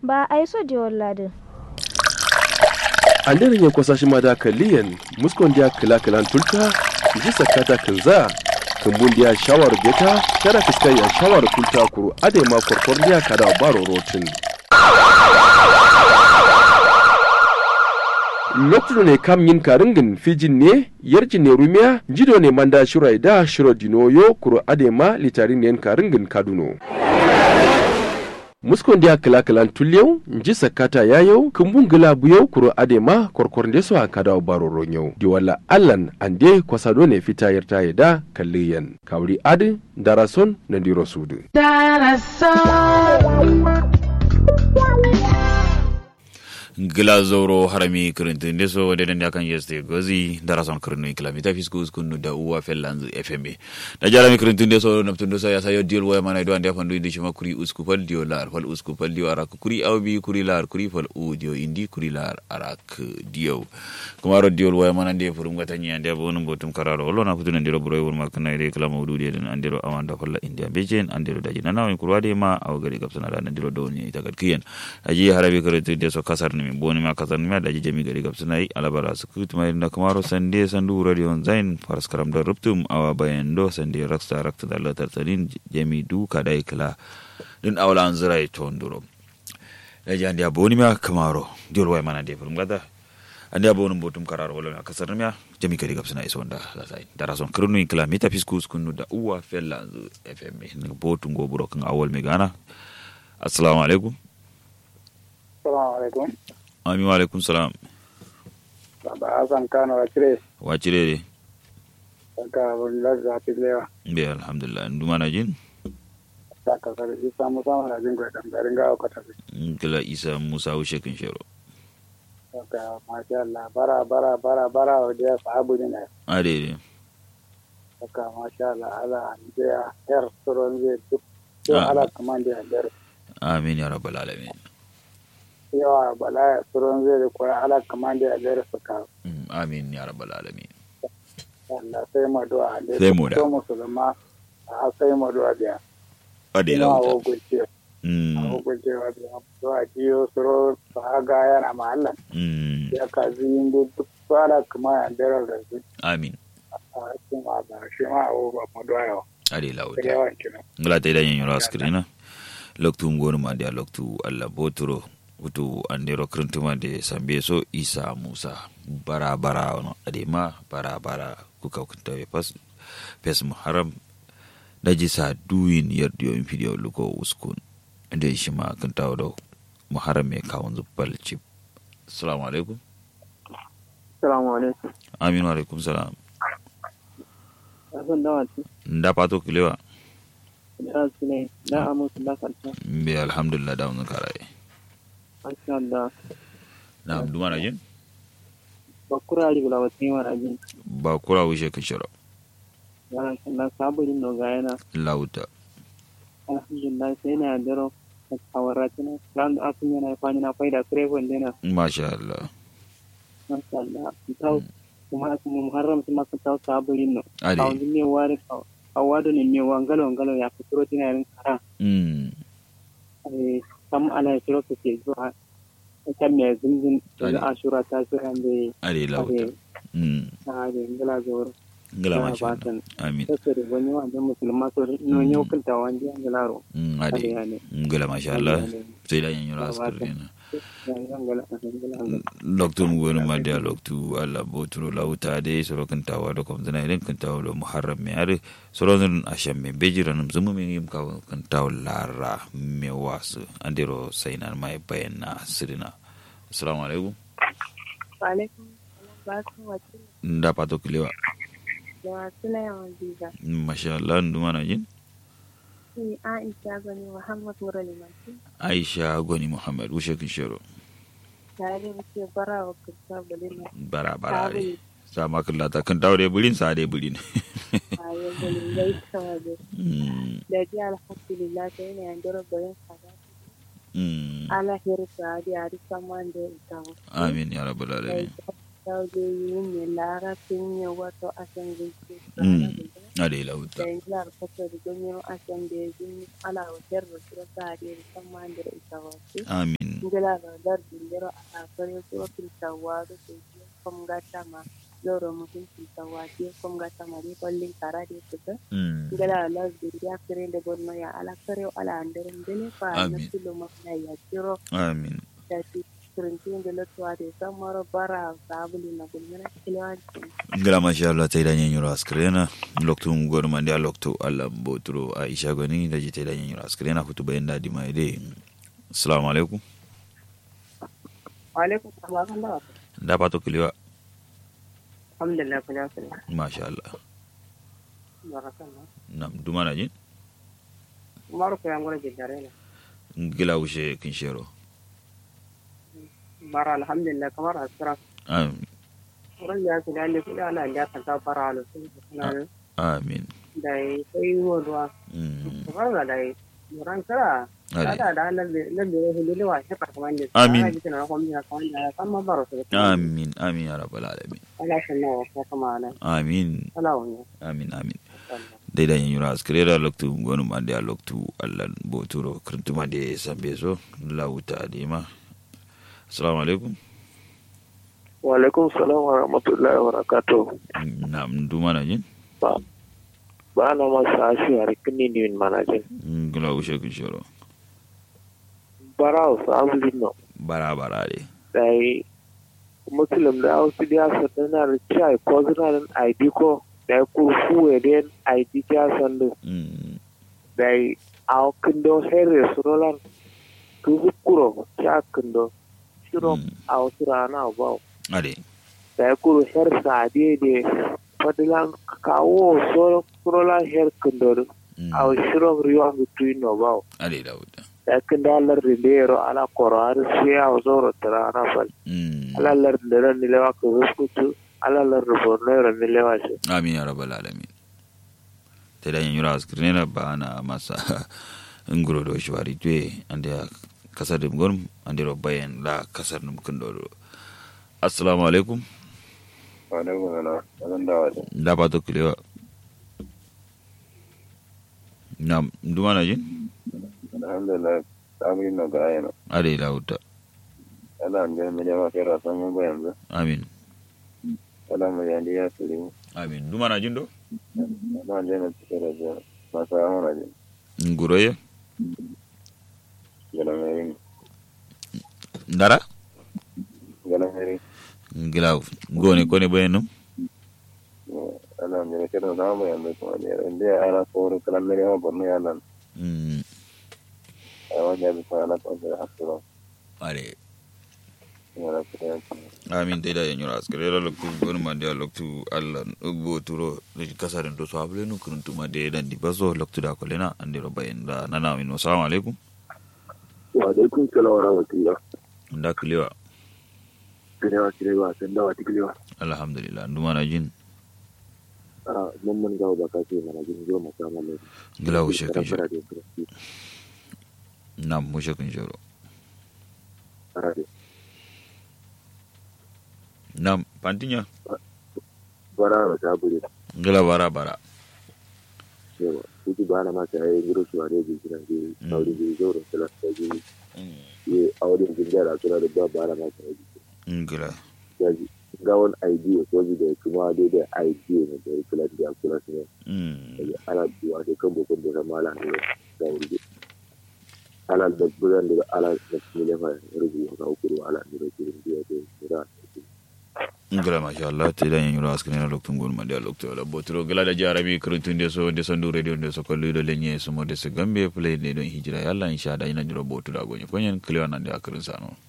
ba ai so di wallade anderin ya kwasa shi ma da kalliyan muskon dia kila kilan tulta ji sakata kinza kumbun dia shawar beta kada fiskai ya shawar kulta kuru ade ma korkor dia kada baro rotin lokacin ne kam yin karingin fijin ne yarjin ne rumiya jido ne manda shirai da shiro dinoyo kuro adema litarin ne karingin kaduno muskon dia kila kilan tulyau nji sakata yayau kumbun gila buyau kuro adema korkor nde so akada baro ronyau di wala allan ande kwasado ne fita yarta yada kalliyan kawri adi darason na diro sudu gila zoro harami kirintin deso wadda dan yakan yeste gozi darason kirinu kilomita fiskus kunu da uwa fellanzu fm da jarami kirintin deso naptun dosa ya sayo diol waya mana idan da fandu indi shima kuri usku fal dio lar fal usku fal dio arak kuri awbi kuri lar kuri fal u dio indi kuri lar arak dio kuma ro diol waya mana de furum gata nya de bonum botum kararo wala na kutun ndiro bro wur makna ide kala mawdu de den andiro awanda falla india bejen andiro daji na nawi kurwade ma aw gari gapsana da andiro doni ita kiyen aji harabi kirintin deso kasar ni boni ma kasar mi daji jami gari gab sunai alabara su kutu mai da kamaro sande sandu radio zain faras karam da ruptum awa bayan do sande raksta rakta da latar tsarin jami du ka dai kala din awla an zira to nduro da ji andi aboni ma kamaro diol wai mana de furum gada andi aboni botum karar wala na kasar mi jami gari gab sunai so nda sai da rason krunu kila mita fiskus kunu da uwa fella fm ne botum go buro kan awol mi gana assalamu alaikum Assalamu alaikum. Ami wa alaikum salam. Baba Hassan Kano Wacire. Wacire de. Saka Abdullahi Zafi Lewa. Be alhamdulillah. Nduma na jin? Saka Sare Isa Musa mana jin gwa dan garin gawa kwata. Kila Isa Musa Ushe kin shero. Saka masha Allah bara bara bara bara wa da sahabu ne na. Ade de. Saka masha Allah ala da yar suron zai duk. Yau ala kaman da yar. Amin ya rabbal alamin. Yawa bala ya suron zai da koya ala kaman da yar suka. Amin ya rabbal alamin. Allah sai mu du'a. Sai mu da. Ko musulma a sai mu du'a biya. Ade Ina lauta. wa gurce. Mm. Hukuncewa biya. Du'a jiyo suro sahaga yana mahallan. Mm. ya kazi yin duk fara kuma ya dara da su Amin. a cikin wata shi ma a wuba mu doya Ade da lauta. yawan kina Ngala te da yin yoro askrina. Loktu ngonu ma dia loktu Allah boturo. Utu andero krintuma de sambe so Isa Musa. Bara bara ono ade ma bara bara kuka kunta pas pes muharram daji sa duyin yardiyo in fidiyo luko uskun inda shi ma kan tawo da muharram mai kawon zubbal chip assalamu alaikum salamu alaikum aminu alaikum salam asan da wata nda pato kilewa da su ne da amusu da kanta be alhamdulillah da mun karaye masha Allah na duma na jin bakura ri gula wata yi mara jin ba kura wuce ka shiro yana kalla saburin no ga yana lauta alhamdulillah sai na daro a kawara tana ran da asun yana fani na faida krefon dena masha Allah masha Allah tau kuma asun mu muharram kuma ka tau saburin no ade kawun ne ware kawado ne ne wangalo wangalo ya fitro tina yin kara mm eh, kam ana shiro ka ke zuwa kan mai zinzin da ashura ta shi an bai ade lauta mm a da ngala zuwa ngala Ya masha Allah batan. amin ta da wani wanda musulma so no yau kanta wanda an gala ro mm ade ade ane ngala masha Allah sai da yin yoro askrina an gala an loktu mu wani ma da loktu Allah boturo lauta de soro kan tawa da kom zana idan kan tawa da muharram me are soro zan asham me bejira nam zumu me yim ka kan tawa lara me wasu andero sainan mai bayana sirina assalamu alaikum Alaikum ba su wace nda pato kilewa da wasu na yawan biza. masha Allah nduma na jin Ni Aisha gani Muhammad Mura Limanci. Aisha Gwani Muhammad wushe kin shero Tare da ke bara wa kusa bulina. bara bara re sama kallata kan tawa de bulin sa de bulin A yau bulin gai sama da. mm Da ji alhamdulillah ta yana yan dora bayan sada. mm Ala hirta da ya rika man da ita. amin ya rabbal Da alamin ta je yi ne lara sun yi wato asan gaske. mm ade lauta Da yanzu a rikata da ganyen asan da ya zini ala wajen da su rasa da ya rika man da ita wasu. amin mm ngila ga dar dindiro a kare ko filtawa da ke kom gata ma loro mutum filtawa ke kom gata ma ri kollin kara de kuta mm ngila la dindiya kare da gonno ya ala kare ala andere ndele fa na Amin. tilo ma na ya tiro amin da ti kirinti ngila tuwa de samaro bara sabuli na gulmana kilwanci ngila masha Allah ta idan yin askrena loktu ngor mandi loktu Allah boturo Aisha goni da ji ta idan yin askrena hutu bayan dadi mai dai assalamu alaikum alaikum salam kan da da pato kiliwa alhamdulillah ku jasu masha Allah barakallah nam dumana jin umaru ko yan gura jidare ne ngila wushe kinshero bara alhamdulillah kamar asira amin wurin da su dalle kuɗi ala da kan ta fara alu sun suna amin da yi sai yi wa ruwa mm kamar da dai muran kara ale da da lalle lalle hulule wa shi karkaman da Amin. ana jikin na kwamni na kawai da san ma baro su amin amin ya rabbal alamin ala shi nawa ko kuma ala amin ala wani amin amin daidan yin yura askrera loktu gonu mande a loktu allan boturo krintuma de sambe so lauta dima assalamu alaikum wa alaikum salam wa rahmatullahi wa barakatuh nam dumana jin ba ba na masa ashi a rikini ni min manajin ngila wushe kinshero bara wasu abulin no bara bara de da yi muslim da wasu da sa na da chai ko zuna da id ko da yi kurfu ya den id ja sandu mm da yi a kindo herre surolan kuzu kuro cha kindo shiro Mm. a wasu rana ba ade da yi kuro her sa de fadilan kawo so surolan her kindo mm a shiro riwa between no ba ade lauta yakin dalar rilero ala koro har sai a zoro tara ana fal mm ala lar da ni lewa ko ruskutu ala lar borno ran ni lewa shi amin ya rabbal alamin daidan yin yura askrera ba na masa nguro do shwari tue ande a kasar dum gon ande ro bayen la kasar dum kundo assalamu alaikum alaikum salam sanan da wata da pato kilewa nam dumana jin alhamdulillah samu yin ga ayyana ade lauta ala an gani jama kai rasan mun ba yanzu amin ala mu yandi ya suri amin dumana jin do ala an gani cikin da jiya masu amura ji nguroye galamari ndara galamari ngilaw gone kone bayen num ala an gani kiran samu yanzu kuma ne inda ya ana kowar kalamari ma borno ya nan Mm, a wajen bisa ala kwanci da hasura ade yana fiye amin dai da yan yura askare la loktu gon ma dia loktu alla bo turo ni kasaren do so able nu kuntu ma de dan di bazo loktu da kolena ande ro bayen da nana min assalamu alaikum wa alaikum salam wa rahmatullah nda kliwa kirewa kirewa san da wata kirewa alhamdulillah ndumana jin a mun mun gawo baka ce mana jin zo mu samu ne ngila wo shekin shoro da kristi nam mo shekin shoro arade nam pantinya bara ta bure ngila bara bara cewa kuji ba na mata yayin giro shi ware ji kiran ji Mm. aure ji zo da kala ta ji ye aure ji da kula da ba bara mata yayi ngila ya ji ga wani idea ko ji da kuma daidai idea ne da kula da kula ne mm ana duwa da kan bukun da mala ne da wuri ala da buran da ala da ne fa rubu ga ukuru ala ne da kirin da da da ngila masha Allah te da yan yura askare la loktu gon ma dia loktu la botro ngila da jarami kuruntu nde so nde so ndu radio nde so kollu do lenye so mo de se gambe play ne don hijira yalla insha Allah ina jiro botu da gonye konyen kliwa nan de akrin sano